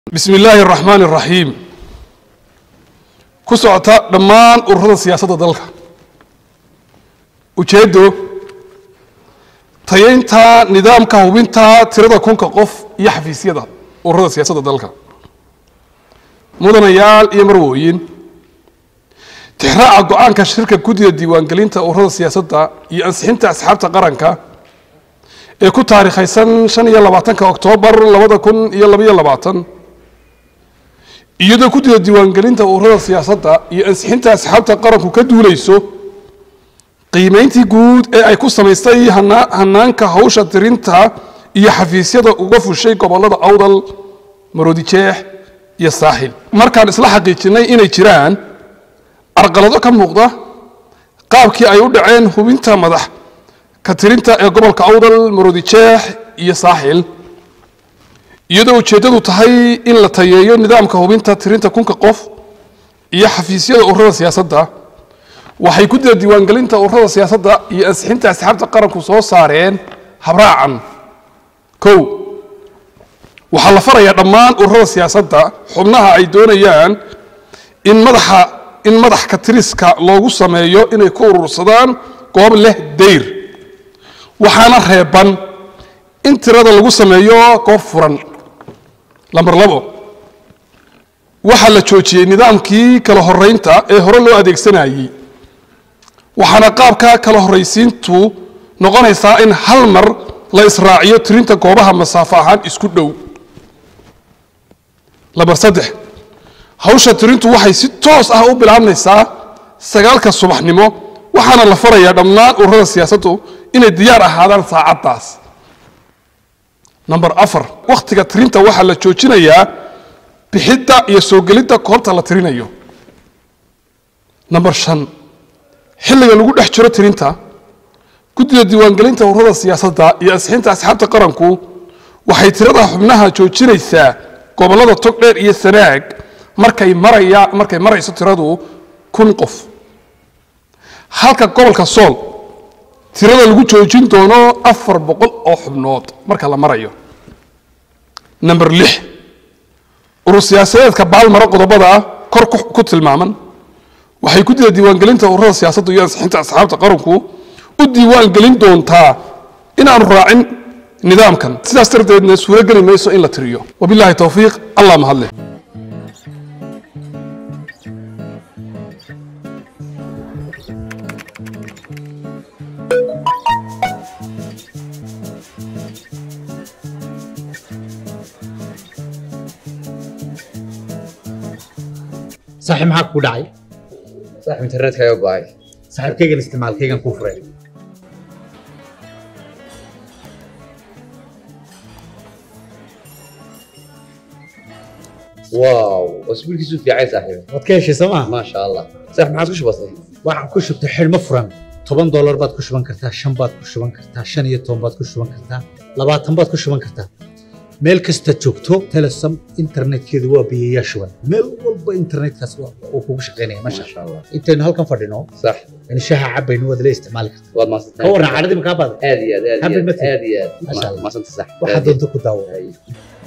bismi illaahi araxmaan araxiim ku socota dhammaan ururada siyaasadda dalka ujeeddo tayaynta nidaamka hubinta tirada kunka qof iyo xafiisyada ururada siyaasadda dalka mudanayaal iyo marwooyin tixraaca go-aanka shirka guddiga diiwaangelinta ururada siyaasadda iyo ansixinta asxaabta qaranka ee ku taariikhaysan shan iyo labaatanka oktoobar labada kun iyo labaiyo labaatan iyadoo guddiga diiwaangelinta ururada siyaasadda iyo ansixinta asxaabta qaranku ka duuleyso qiimeyntii guud ee ay ku samaystay hanaanka hawsha tirinta iyo xafiisyada uga fushay gobolada awdal maroodijeex iyo saaxil markaan isla xaqiijinay inay jiraan carqalado ka muuqda qaabkii ay u dhaceen hubinta madax ka tirinta ee gobolka awdal maroodijeex iyo saaxil iyadoo ujeeddadu tahay in la tayeeyo nidaamka hubinta tirinta kunka qof iyo xafiisyada ururada siyaasadda waxay guddida diiwaangelinta ururada siyaasadda iyo ansixinta asxaabta qaranku soo saareen habraacan kow waxaa la farayaa dhammaan ururada siyaasadda xubnaha ay doonayaan in madaxa in madax ka tiriska loogu sameeyo inay ku urursadaan goob leh dayr waxaana reeban in tirada lagu sameeyo goob furan lamber labo waxaa la joojiyey nidaamkii kala horeynta ee hore loo adeegsanayey waxaana qaabka kala horraysiintu noqonaysaa in hal mar la israaciyo tirinta goobaha masaafo ahaan isku dhow lamber saddex hawsha tirintu waxay si toos ah u bilaabmaysaa sagaalka subaxnimo waxaana la farayaa dhammaan ururada siyaasaddu inay diyaar ahaadaan saacaddaas number afar wakhtiga tirinta waxaa la joojinayaa bixidda iyo soo gelidda koobta la tirinayo number shan xilliga lagu dhex jiro tirinta guddida diiwaangelinta ururada siyaasadda iyo ansixinta asxaabta qaranku waxay tirada xubnaha joojinaysaa gobollada togdheer iyo sanaag markay maraya markay marayso tiradu kun qof halka gobolka sool tirada lagu joojin doono afar boqol oo xubnood marka la marayo number lix urur siyaasadeedka baalmaro qodobada kor ku tilmaaman waxay guddida diiwaangelinta ururada siyaasadda iyo ansixinta asxaabta qaranku u diiwaangelin doontaa inaanu raacin nidaamkan sidaas darteedna suuro geli mayso in la tiriyo wabillahi towfiiq allah mahadleh saaxiib maxaa ku dhacay saaxiib internetka ayaa go'ay saaxiibkaygan isticmaalkaygan kuu furay wow cusbulkiisu fiicay saaxiib waad ka heshay sooma maasha allah saaxiib maxaad ku shubatay waxaan ku shubtay xidhmo furan toban doolar baad ku shuban kartaa shan baad ku shuban kartaa shan iyo toban baad ku shuban kartaa labaatan baad ku shuban kartaa meel kasta joogto telesom internetkeedu waa biyayaa shuban meel walba internetkaas uu kugu shaqaynaya masha maasha allah intaynu halkan fadhino sax yani shaha cabaynu waad la isticmaali kartaa waad ka maasantahay warran caadadii makaa baada aad iyo aad aad iyo Happy aad birthday. aad iyo aad Maasha Allah. maasanta sax waxaad doonto ku daawo Ay.